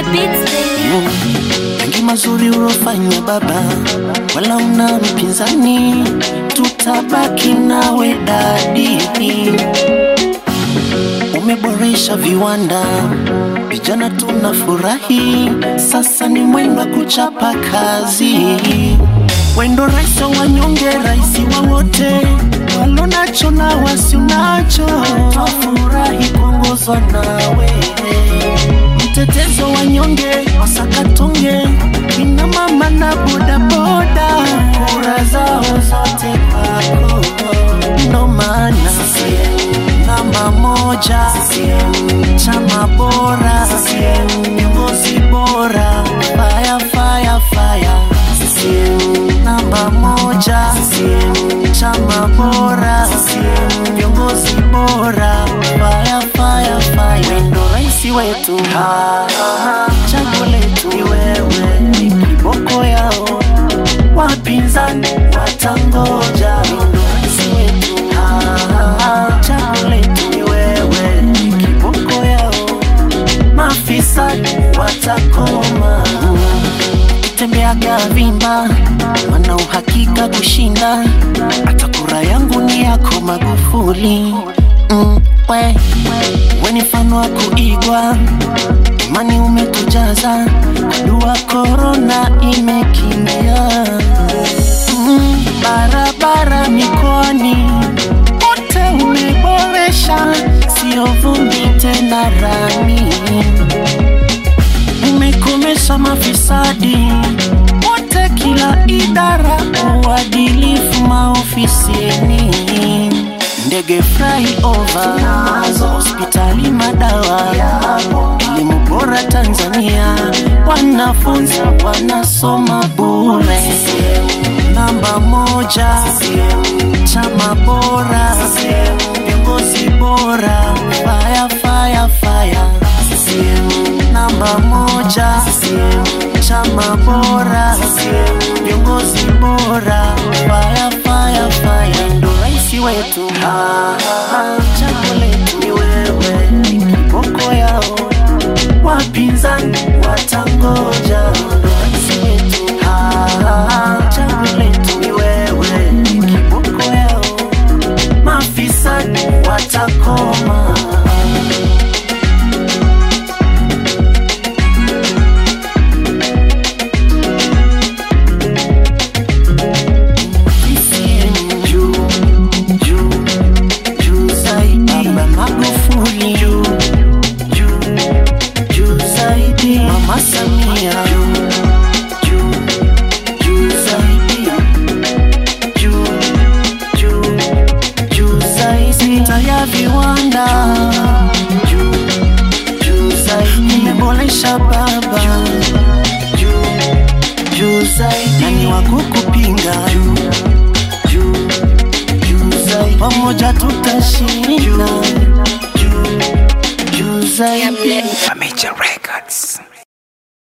beats, baby. mengi mazuri uliofanya baba, wala una mpinzani, tutabaki nawe dadi. Umeboresha viwanda, vijana tunafurahi, sasa ni mwendo wa kuchapa kazi. Wendo rais wa wanyonge, rais wa wote, walonacho na wasionacho, twafurahi kuongozwa nawe mtetezo wa nyonge wasakatonge ina mama na bodaboda kura zao zote kwako ndo maana namba moja chama bora viongozi bora faya faya faya namba moja chama bora viongozi bora faya faya faya wendo raisi wetu chaguo letu ni wewe ni kiboko yao wapinzani watangoja wendo raisi wetu chaguo letu ni wewe ni kiboko yao mafisadi watakoma tembeaga vimba wana uhakika kushinda hata kura yangu ni yako magufuli mm, we, we ni mfano wa kuigwa imani umetujaza dua korona imekimbia mm, barabara mikoani wote umeboresha sio vumbi tena rami umekomesha mafisadi wote, kila idara, uadilifu maofisini, ndege flyover, hospitali, madawa, elimu bora Tanzania, wanafunzi wanasoma bure. Namba moja, chama bora, viongozi bora, fire, fire, fire namba moja chama bora viongozi bora faya faya faya ndo raisi wetu chaguo letu ni wewe ni kiboko yao wapinzani watangoja ndo raisi wetu chaguo letu ni wewe ni kiboko yao mafisadi watakoma CCM juu, juu, juu zaidi. Baba Magufuli juu, juu, juu zaidi. Mama Samia juu, juu, juu zaidi. Juu, juu, juu zaidi. Sekta ya viwanda juu, juu zaidi. Imeboresha baba juu, juu zaidi. Nani wa kukupinga juu, juu, juu zaidi. Pamoja tutashinda juu, juu zaidi. Major Records.